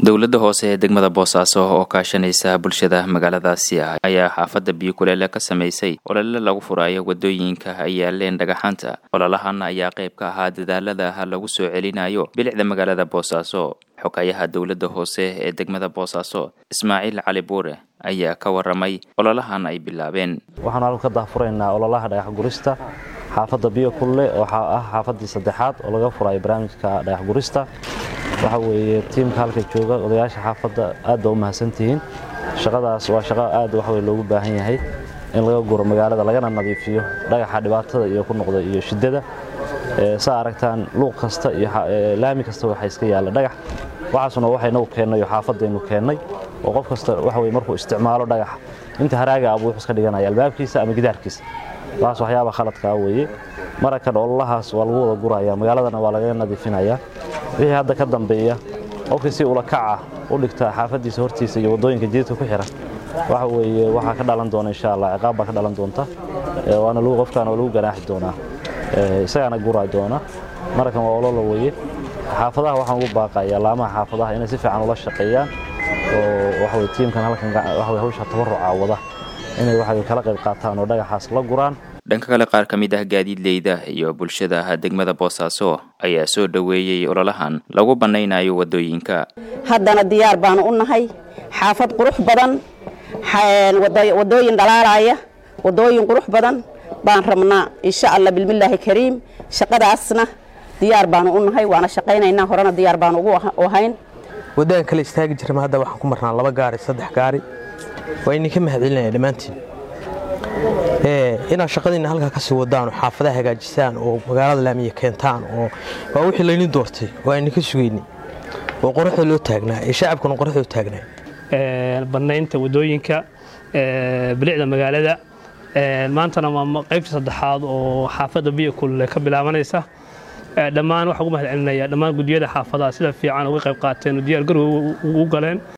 dowladda hoose ee degmada boosaaso oo kaashanaysa bulshada magaaladaasi ah ayaa xaafadda biyo kuleele ka samaysay olole lagu furaayo wadooyinka ay yaaleen dhagaxaanta ololahan ayaa qayb ka ahaa dadaalada lagu soo celinayo bilicda magaalada boosaaso xogayaha dowladda hoose ee degmada boosaaso ismaaciil cali buure ayaa ka waramay ololahan ay bilaabeen waxaan halka ka daahfuraynaa ololaha dhagax gurista xaafadda biyo kulle oo ah xaafaddii saddexaad oo laga furayo barnaamijka dhagax gurista waxa weeye tiimka halka jooga odayaasha xaafadda aad baa u mahadsantihiin shaqadaas waa shaqo aad waxwey loogu baahan yahay in laga guro magaalada lagana nadiifiyo dhagaxa dhibaatada iyo ku noqda iyo shiddada saa aragtaan luuq kasta iyo laami kasta waxaa iska yaalla dhagax waxaasuna waxaynagu keennay oo xaafadaynu keennay oo qof kasta waxa weye markuu isticmaalo dhagax inta haraaga abuu wuxuu iska dhiganaya albaabkiisa ama gidaarkiisa waxaas waxyaaba khaladkaa weeye marakan ololahaas waa lagu wada guraya magaaladana waa lagaga nadiifinayaa wixii hadda ka dambeeya qofkii si ula kaca u dhigta xaafaddiisa hortiisa iyo waddooyinka jididka ku xihan waxa weeye waxaa ka dhalan doona insha allah ciqaab baa ka dhalan doonta waana lagu qofkaana waa lagu ganaaxi doonaa isagaana guraa doona marakan waa ololo weeye xaafadaha waxaan ugu baaqayaa laamaha xaafadaha inay si fiican ula shaqeeyaan oo waxaweye tiimkan halkan waxaweye hawsha tabaruca wada inay waxaweye kala qayb qaataan oo dhagaxaas la guraan dhanka kale qaar ka mid ah gaadiidleyda iyo bulshada degmada boosaaso ayaa soo dhoweeyey ololahan lagu bannaynayo waddooyinka haddana diyaar baanu u nahay xaafad qurux badan waddooyin dhalaalaya waddooyin qurux badan baan rabnaa insha allah bilmillaahi kariim shaqadaasna diyaar baanu u nahay waana shaqaynaynaa horena diyaar baanu ugu ahayn waddaan kale istaagi jirma hadda waxaan ku marnaa laba gaari saddex gaari waa idinka mahadcelinaya dhammaantiin inaad shaqadiinna halkaa ka sii wadaan oo xaafadaha hagaajisaan oo magaalada laamiya keentaan oo waa wixii layni doortay waa idinka sugayni oo qoraxda loo taagnaa ee shacabkuna qoraxda u taagnaa bannaynta waddooyinka bilicda magaalada maantana waa qaybta saddexaad oo xaafadda biyo kulle ka bilaabanaysa dhammaan waxaan ugu mahad celinaya dhammaan gudiyada xaafadaha sida fiican uga qayb qaateen oo diyaar garow ugu galeen